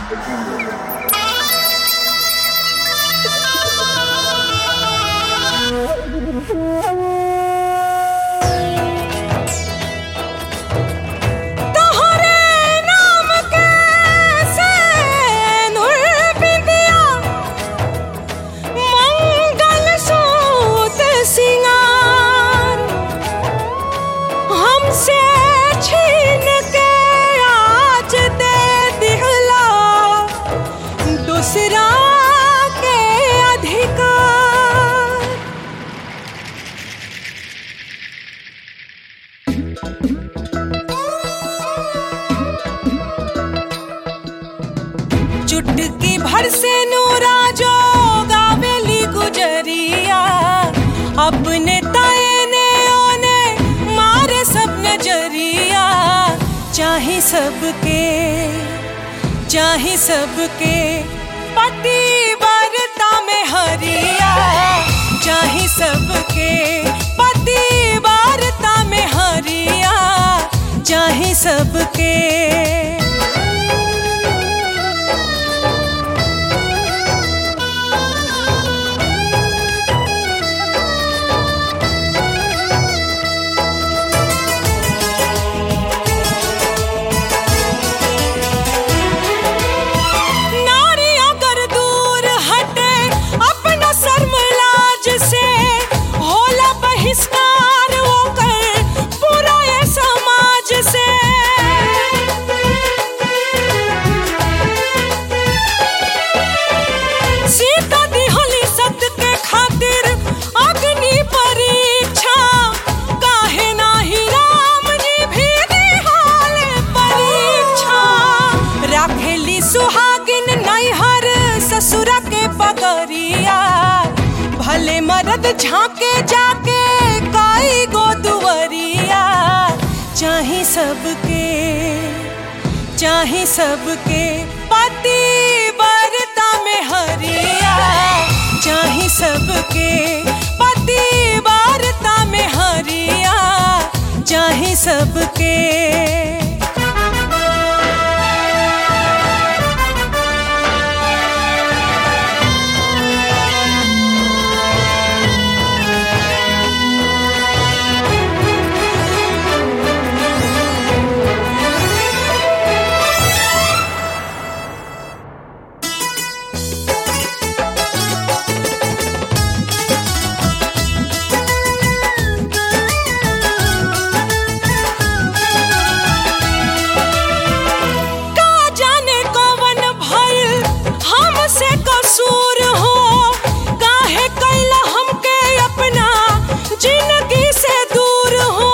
तोहरे नाम के सैनुल बिंदिया मंगल सूत सिंगार हमसे छीन के आज दे दिहला दूसरा के अधिकार चुटकी भर से नूरा जो गावेली गुजरिया अपने ताए ने ओने मारे सब नजरिया चाहे सबके चाहे सबके पति बरता में हरिया चाहे सबके पति बरता में हरिया चाहे सबके नारी अगर दूर हटे अपना शर्मलाज से होला बहिष्कार होकर पूरा ये समाज से सीता दिहली सत्य के खातिर अग्नि परीक्षा काहे नाही राम जी भी दिहाल परीक्षा राखेली सुहागिन नैहर ससुरा के पगरिया भले मरद झांके जाके काई गो दुवरिया चाहे सबके चाहे सबके पति बरता में हरिया चाहे सबके पति बरता में हरिया चाहे सबके का जाने कवन भइल हमसे कसूर हो काहे कैला हमके अपना जिंदगी से दूर हो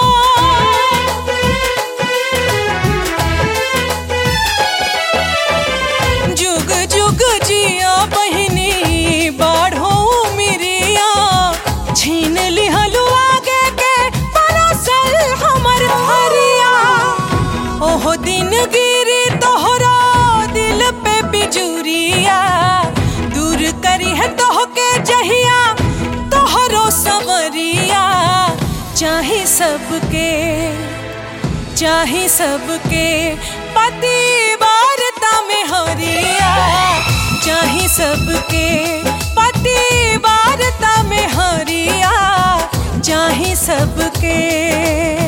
जुग जुग जिया बहिनी बाढ़ो मिरिया छीन लिहलु आगे के परोसल हमर हरिया ओहो दिन गिरी तोहरा दिल पे बिजुरिया दूर करी है तोहके जहिया तोहरो सवरिया चाहे सबके चाहे सबके पति वारता में हरिया चाहे सबके पति वारता में हरिया चाहे सबके